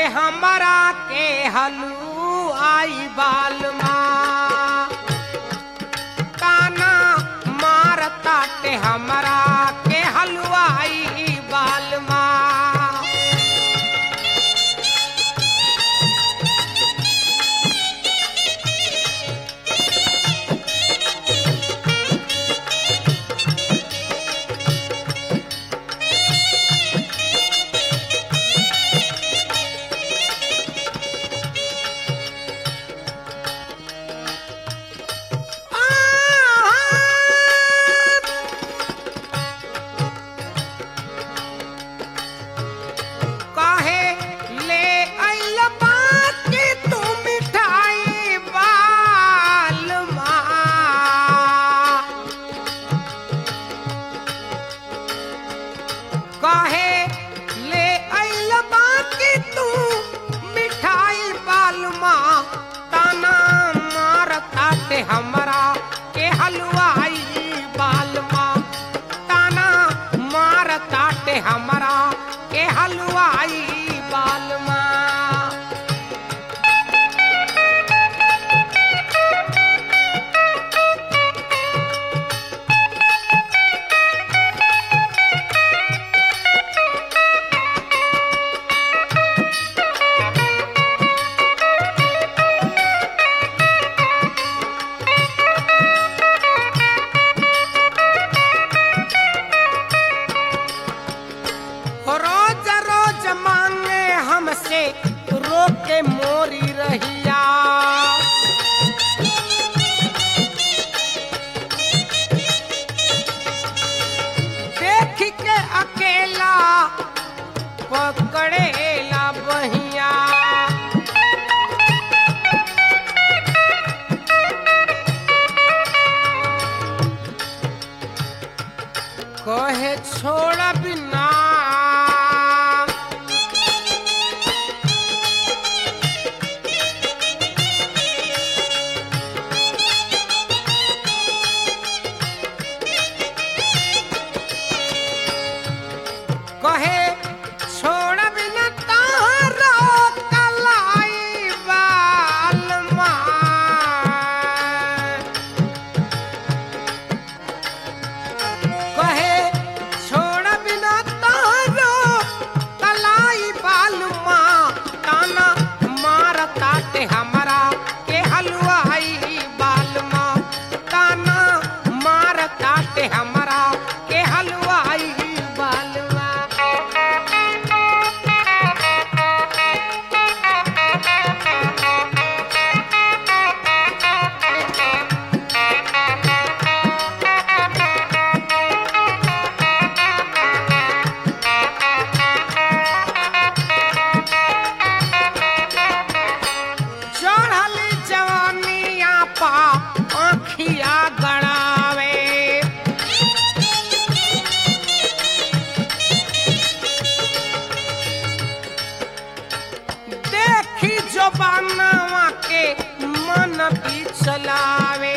हमरा के हलुआई बालमा ताना मारताटे हमरा के हलुआई बालमा काहे ले आइल बाकी तू मिठाई बालमा काहे ले आइल बाकी तू मिठाई बालमा ताना मारताटे हमरा के हलवाई बालमा ताना मारताटे हमरा के हलवाई बालमा रोज रोज मांगे हमसे रोके मोरी रहिया देख के अकेला पकड़ेला बहिया कहे छोड़ बिना कहे छोड़ बिना तारो कलाई बालमा कहे छोड़ बिना तारो कलाई बालमा ताना मारताटे हमरा के हलवाई बालमा ताना मारताटे हमरा के हलवाई बालमा चढ़ल जवानिया पा आँखिया गड़ावे देखी जो बनवा के मन भी चलावे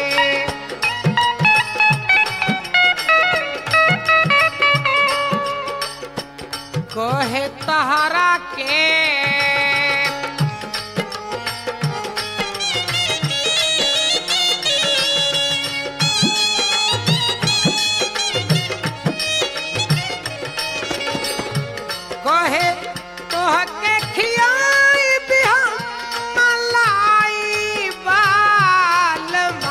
कहे तहरा के कहे तोहके खियाई बिहा मलाई बालमा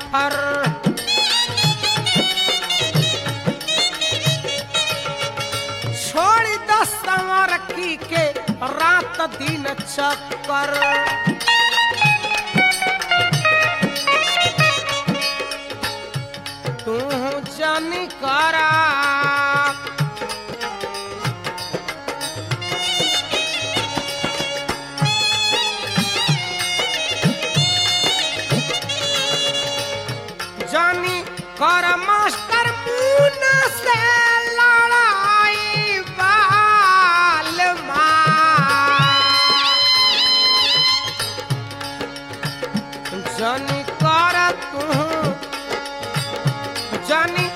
फर छोड़ दस संवर की के रात दिन चक्कर तू जानी करा जानी कर मास्टर मुन्ना से लड़ाई बाल जानी कर तू जानी